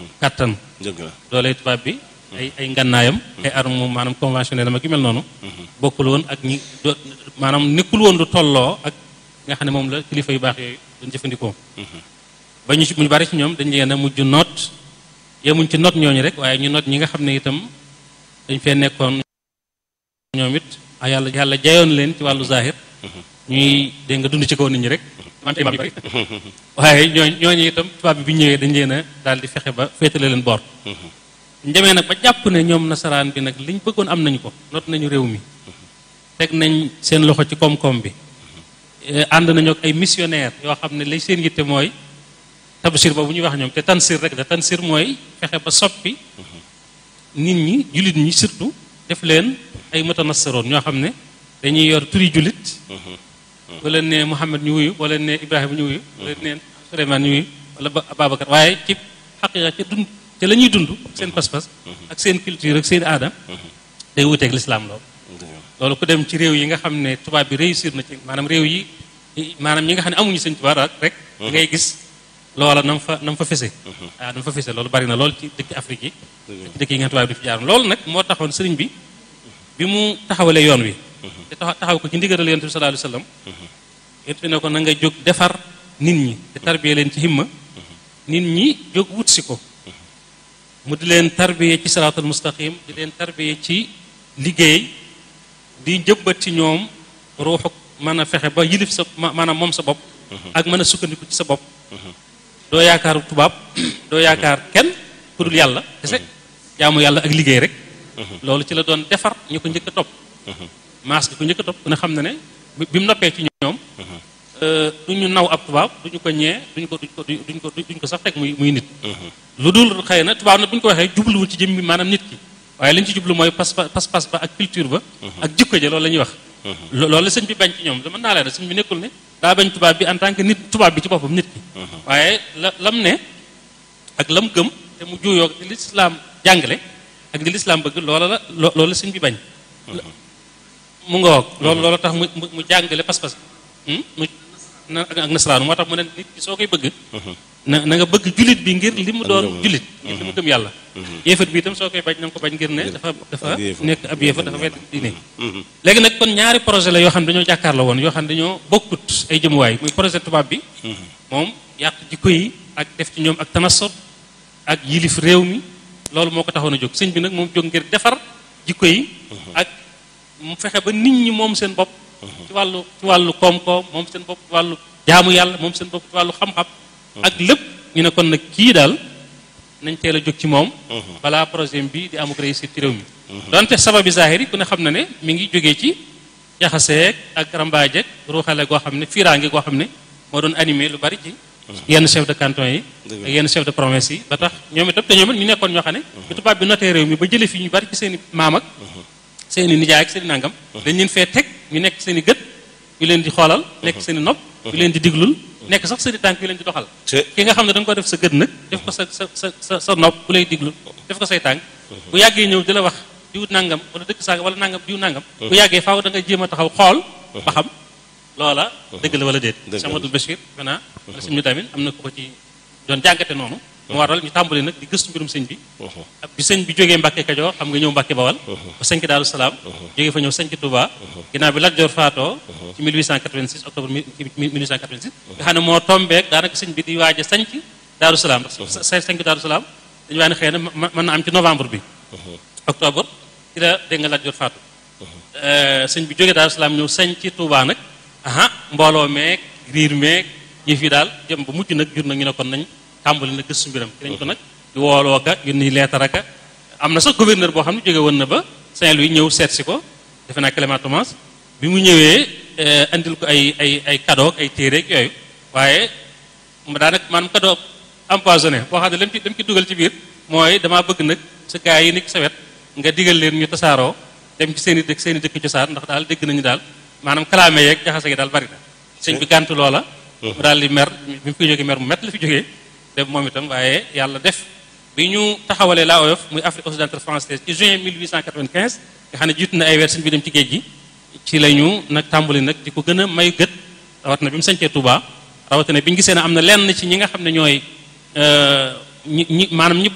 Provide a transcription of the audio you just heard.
kàttan dëgg la doole tubaab bi ay ay ngannaayam ay armes maanaam conventionnel ma ki mel noonu bokkul woon ak ñi do maanaam nekkul woon lu tolloo ak nga xam ne moom la kilifa yu baax yooyu doon jëfandikoo ba ñu ci ñu bari ci ñoom dañ leen a mujj noot yemuñ ci noot ñooñu rek waaye ñu noot ñi nga xam ne itam dañ fee nekkoon ñoom it a yàlla yàlla jayoon leen ci wàllu zahir ñuy dégg nga dund ci kaw nit ñi rek wante bi waaye ñooñ ñooñu itam tubaab bi bi ñëwee dañ leen a daal di fexe ba féetale leen boor ñu demee nag ba jàpp ne ñoom nasaraan bi nag liñ bëggoon am nañu ko noot nañu réew mi teg nañ seen loxo ci koom-koom bi ànd nañu ak ay missionnaire yoo xam ne lay seen yitte mooy tabsir boobu ñuy wax ñoom te tansir rek la tansir mooy fexe ba soppi nit ñi jullit ñi surtout def leen ay mutanassaroon ñoo xam ne dañuy yor turi jullit boo leen ne Muhammad ñu wuyu boo leen ne Ibrahima ñu wuyu boo leen ne Suleymaan ñu wuyu wala Babacar waaye ci xaqiqa ca dund ca la ñuy dund seen pas-pas ak seen culture ak seen aada day wuteeg lislaam loolu loolu ku dem ci réew yi nga xam ne tubaab bi réussir na ci maanaam réew yi maanaam ñi nga xam ne amuñu sëñ tubaab rek ngay gis loola na mu fa na mu fa fese waaw na mu fa fese loolu bari na lool ci dëkk Afrique yi ci dëkk yi nga tubaab bi di fi jaar loolu nag moo taxoon sëriñ bi bi mu taxawalee yoon wi te taxaw ko ci ndigalal yonent bi sallallahu alayhi wasallam yonent bi ne ko na nga jóg defar nit ñi te tarbiye leen ci himma nit ñi jóg wut si ko mu di leen tarbiye ci siraatul mustaqim di leen tarbiye ci liggéey di jëbbat ci ñoom ruuxu mën a fexe ba yilif sa maanaam moom sa bopp ak mën a sukkandiku ci sa bopp doo yaakaar tubaab doo yaakaar kenn ku dul yàlla kese jaamu yàlla ak liggéey rek loolu ci la doon defar ñu ko njëkk a topp maas gi ko njëkk a topp ku ne xam na ne bi mu noppee ci ñoom du ñu naw ab tubaab du ñu ko ñee duñ ko duñ ko duñ ko duñ ko sax teg muy muy nit lu dul xëy na tubaab nag bu ñu ko waxee jubluwul ci jëmmi maanaam nit ki waaye li ñu ci jublu mooy pas pas ba ak culture ba ak jikko ja loolu la ñuy wax loolu la sëñ bi bañ ci ñoom dama naa leen sëñ bi nekkul ne daa bañ tubaab bi en tant que nit tubaab bi ci boppam nit ki waaye la lam ne ak lam gëm te mu juuyoo li lislaam jàngale ak li lislaam bëgg loola la loolu la sëñ bi bañ mu nga woog loolu loolu tax mu mu jàngale pas-pas mu ak nasaraan moo tax mu ne nit ki soo koy bëgg na na nga bëgg jullit bi ngir li mu doon jullit ngir li mu gëm yàlla yéefat bi itam soo koy bañ na nga ko bañ ngir ne dafa dafa nekk ab yéefat dafa wedd diine léegi nag kon ñaari projet la yoo xam ne dañoo jàkkaarloo woon yoo xam ne dañoo bokkut ay jëmuwaay muy projet tubaab bi moom yàq jikko yi ak def ci ñoom ak tanassot ak yilif réew mi loolu moo ko taxoon a jóg sëñ bi nag moom jóg ngir defar jikko yi ak mu fexe ba nit ñi moom seen bopp ci wàllu ci wàllu koom-koom moom seen bopp ci wàllu jaamu yàlla moom seen bopp ci wàllu xam-xam ak lépp ñu ne kon nag kii daal nañ teel a jóg ci moom balaa projet bi di amuk réussite ci réew mi donte sababi zahiri ku ne xam na ne mi ngi jógee ci jaxaseeg ak rambaajeeg ruuxale goo xam ne fiiraange goo xam ne moo doon animé lu bari ci yenn chef de canton yi ak yenn chef de province yi ba tax ñoom itam te ñoom it ñu nekkoon ñoo xam ne bi tubaab bi notee réew mi ba jële fi ñu bari ci seen i maam ak seen i nijaay ak seen i nangam dañ leen fee teg ñu nekk seen i gët yu leen di xoolal nekk seen i nopp yu leen di diglul nekk sax seen i tànk yu leen di doxal ki nga xam ne da nga ko def sa gët nag def ko sa sa sa sa nopp bu lay diglul def ko say tànk bu yàggee ñëw di la wax diw nangam wala dëkk saaga wala nangam diw nangam bu yàggee faaw da nga jéem a taxaw xool ba xam loola dëgg la wala déet Cheikh Amadou Bachir maintenant wala sëñ bi tamit am na ko ko ci doon jàngate noonu mu waral ñu tàmbali nag di gëstu mbirum sëñ bi bi sëñ bi jógee Mbàkke Kajoor xam nga ñëw Mbàkke Bawal ba sëñ Daaru Salaam jógee fa ñëw sëñ Touba ginnaaw bi Lat Joor faatoo ci 1886 octobre 1886 nga xam ne moo tombeek daanaka sëñ bi di waaj a sañc Daaru Salaam ndax sa sañc Daaru Salaam dañu waa ne xëy na mën na am ci novembre bi octobre ci la dégg nga Lat Joor faatu sëñ bi jógee Daaru Salaam ñëw sañc Touba nag aha mbooloo meeg riir meeg ñi fi daal jëm ba mujj nag jur nag ñu ne kon nañ tàmbali na gëstu mbiram ci lañ ko nag di wooloo ka yónni leetar aka am na sax gouverneur boo xam ne jóge woon na ba Saint-Louis ñëw seet si ko defe naa Clément Thomas bi mu ñëwee andil ko ay ay ay cadeau ay téere ak yooyu waaye daanaka maanaam cadeau empoisonné boo xam ne lam ci lam ci dugal ci biir mooy damaa bëgg nag sa gars yi nekk sa wet nga digal leen ñu tasaaroo dem ci seen i dëkk seen i dëkk cosaan ndax daal dégg nañu daal maanaam kalaame yeeg jaxase gi daal bari na sëñ bi gàntu loola mu daal di mer bi mu fi jógee mer mu mett la fi jógee def moom itam waaye yàlla def bi ñu taxawalee la oyof muy Afrique occidentale française ci juin 1895 nga xam ne jiitu na ay weer sëñ bi dem ci géej gi ci la ñu nag tàmbali nag di ko gën a may gët rawat na bi mu sañcee Touba rawatina bi ñu gisee ne am na lenn ci ñi nga xam ne ñooy ñi ñi maanaam ñi